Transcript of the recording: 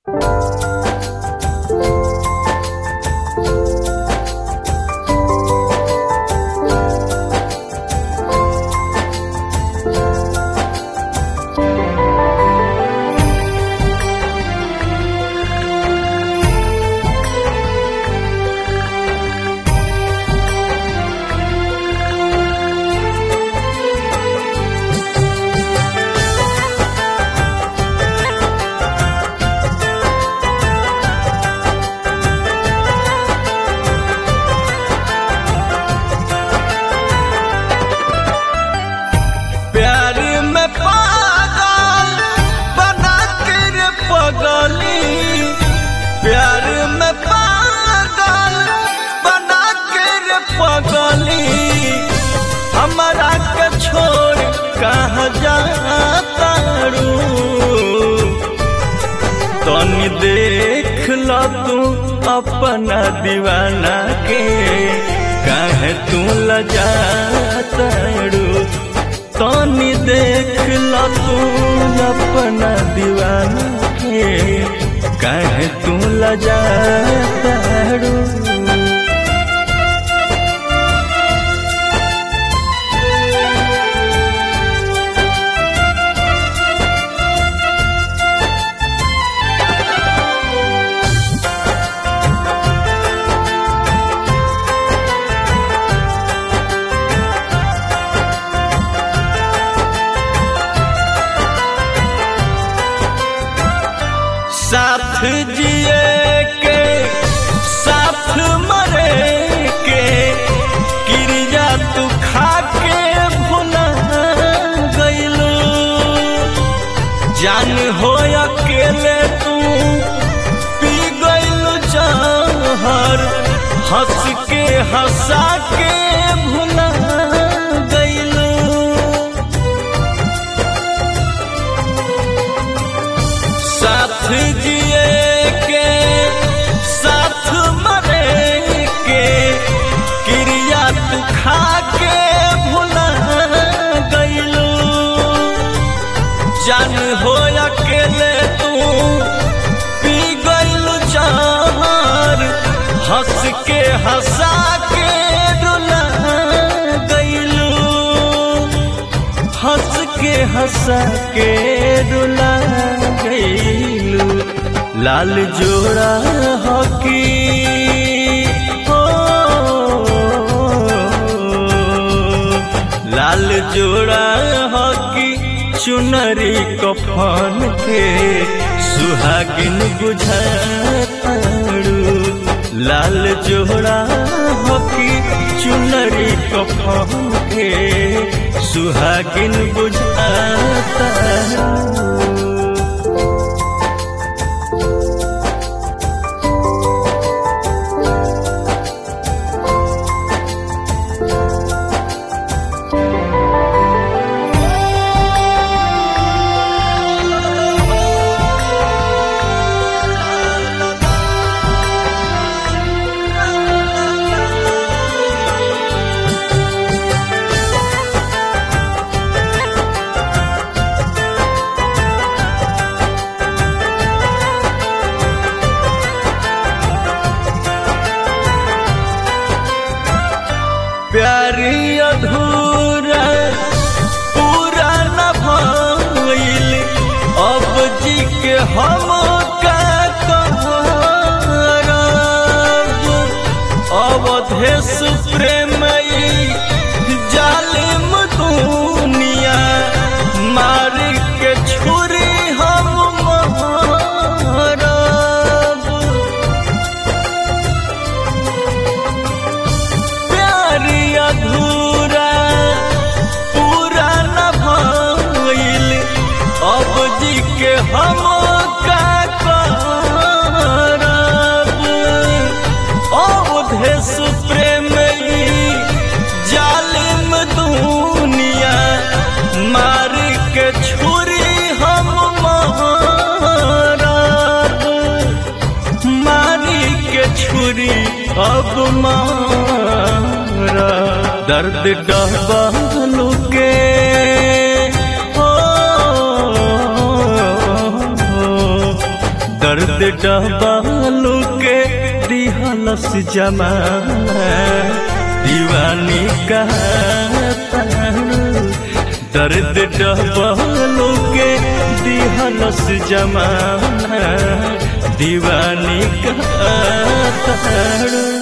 प्यार में पागल बना के रे पगली प्यार में पागल बना के रे पगली हमारा के छोड़ कहाँ जाता रू तनी देख ल तू अपना दीवाना के काहे तू लजाता रू तनी देख ल तू अपना दीवाना के काहे तू लजाता रू साथ जिए के साथ मरे के क्रिया तू खा के भुला गईलू जान हो अकेले तू पी गईलू जहर हंस के हंसा के भुला गईलू साथ जिए के साथ मरे के क्रिया तू खा के भुला गईलू जान हो अकेले तू पी गईलू जहर हंस के हंसा के रुला गईलू हंस के हंसा के रुला गईलू लाल जोड़ा हकी हो लाल जोड़ा हकी चुनरी कफन के सुहागिन बुझारू लाल जोड़ा हकी चुनरी कफन के सुहागिन बुझाता प्यारी अधूरा पूरा न भइल अब जी के हम का करब अवधेश प्रेमई जालिम दुनिया मार के छुरी हम मारब प्यार अधूरा पूरा न भइल अब जी के हम का करब अवधेश प्रेम जालिम दुनिया मार के छुरी हम मारब मारी के छुरी अब मारा दर्द डहबालू के हो दर्द दर्द डबालू के दिहलस जमाना दीवानी कहतारू दर्द डबालू के दिहलस जमाना दीवानी कहतारू